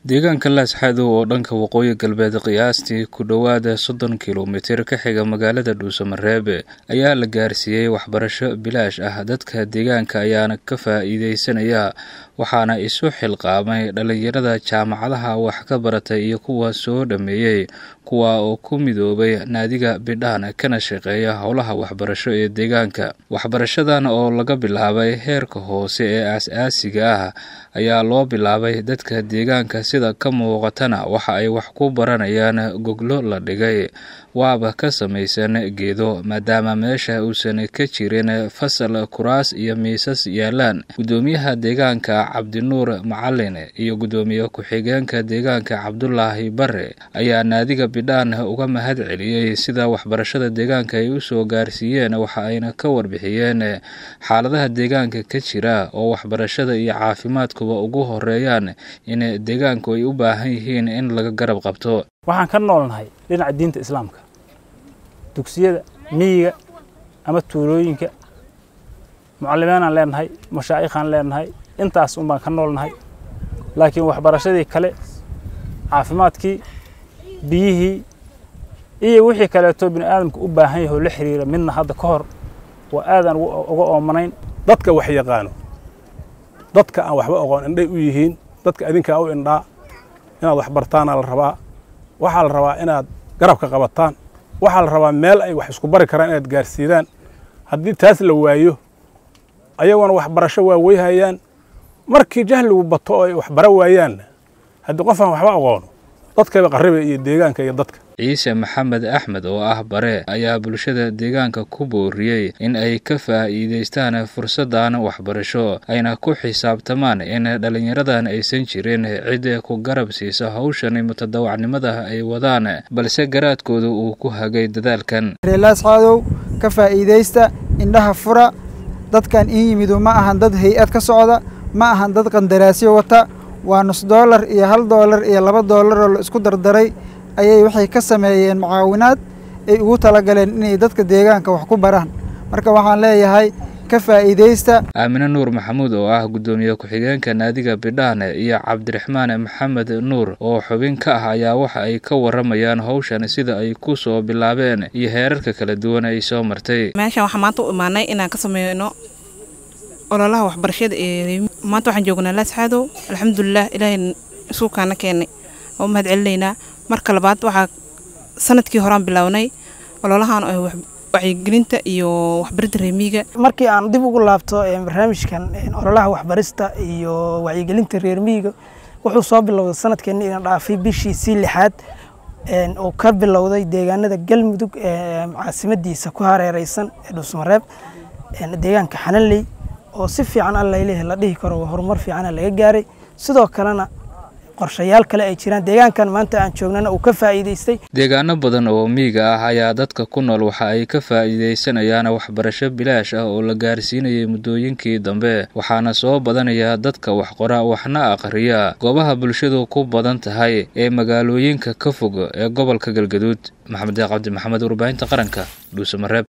deegaanka laasxadow oo dhanka waqooyi galbeed qiyaastii ku dhowaada soddon kilomitir ka xiga magaalada dhuusamareebe ayaa la gaarsiiyey waxbarasho bilaash ah dadka deegaanka ayaana ka faa'iideysanaya waxaana isu xilqaamay dhallinyarada jaamacadaha wax ka baratay iyo kuwa soo dhammeeyey kuwa oo ku midoobay naadiga bidhaan kana shaqeeya howlaha waxbarasho ee deegaanka waxbarashadan oo laga bilaabay heerka hoose ee aas-aasiga ah ayaa loo bilaabay dadka deegaanka sida ka muuqatana waxa ay wax ku baranayaan goglo la dhigay waaba ka samaysan geedo maadaama meesha uusan ka jirin fasal kuraas iyo miisas yaalaan guddoomiyaha deegaanka cabdinuur macalin iyo guddoomiye ku-xigeenka deegaanka cabdulaahi bare ayaa naadiga bidhaan uga mahad celiyey sida waxbarashada deegaanka ay usoo gaarsiiyeen waxa ayna ka warbixiyeen xaaladaha deegaanka ka jira oo waxbarashada iyo caafimaadkuba ugu horeeyaan in deegaanku ay u baahan yihiin in laga garab qabto waxaan ka noolnahay dhinaca diinta islaamka dugsiyada miyiga ama tuulooyinka mucallimeenaan leenahay mashaa'ikhaan leenahay intaas un baan ka noolnahay laakiin waxbarashadii kale caafimaadkii biyihii iyo wixii kaleeto bini aadamka u baahan yahay oo la xiriira midna hadda ka hor waa aadaan uga oomanayn dadka wax yaqaano dadka aan waxba oqoon indhay u yihiin dadka adinkaa u indhaa inaad wax bartaanaa la rabaa waxaa la rabaa inaad garabka qabataan waxaa la rabaa meel ay wax isku bari karaan inaad gaarsiidaan haddii taas la waayo ayaguna waxbarasho waa weyhayaan markii jahligu bato oo ay waxbaro waayaanna haddii qof aan waxba aqoono dadkaba qarriba iyo deegaanka iyo dadka ciise maxamed axmed oo ah bare ayaa bulshada deegaanka ku booriyey in ay ka faa'iidaystaan fursaddan waxbarasho ayna ku xisaabtamaan in dhallinyaradan aysan jirin cid ku garab siisa hawshan mutadawacnimada ay wadaan balse garaadkooda uu ku hagay dadaalkan reelaasxaadow ka faa'iidaysta indhaha fura dadkan in yimidu ma ahan dad hay-ad ka socda ma ahan dad qandaraasyo wata waa nus doolar iyo hal doolar iyo laba doolar oo la isku dardaray ayay waxay ka sameeyeen mucaawinaad ay ugu talagaleen inay dadka deegaanka wax ku baraan marka waxaan leeyahay ka faa'iidaysta aamine nuur maxamuud oo ah guddoomiye ku-xigeenka naadiga bidhaan iyo cabdiraxmaan maxamed nuur oo xubin ka ah ayaa waxa ay ka waramayaan howshan sida ay ku soo bilaabeen iyo heerarka kala duwan ay soo martay meeshan waxaa maanta u imaanay inaan ka sameyno ololaha waxbarashada ee maanta waxaan joognaa laasxaadow alxamdulilah ilaahay isuukaana keenay waa u mahad celinaynaa marka labaad waxaa sanadkii horaan bilownay ololahan wacyigelinta iyo waxbaridda reermiiga markii aan dib ugu laabto barnaamijkan ololaha waxbarista iyo wacyigelinta reermiiga wuxuu soo bilowday sanadkeenna inaan dhaafay bishii sii lixaad oo ka bilowday deegaanada galmudug caasimadiisa ku hareereysan ee dhuusmareeb deegaanka xananley oo si fiican allaileh la dhihi karo horumar fiicana laga gaaray sidoo kalena qorshayaal kale ay jiraan deegaankan maanta aan joognana uu ka faa'iidaystay deegaano badan oo miyiga ah ayaa dadka ku nool waxa ay ka faa'iidaysanayaan waxbarasho bilaash ah oo la gaarsiinayay muddooyinkii dambe waxaana soo badanaya dadka wax qora waxna aqriya goobaha bulshadu ku badan tahay ee magaalooyinka ka fog ee gobolka galgaduud maxamed cabdi maxamed warbaahinta qaranka dhuusamareeb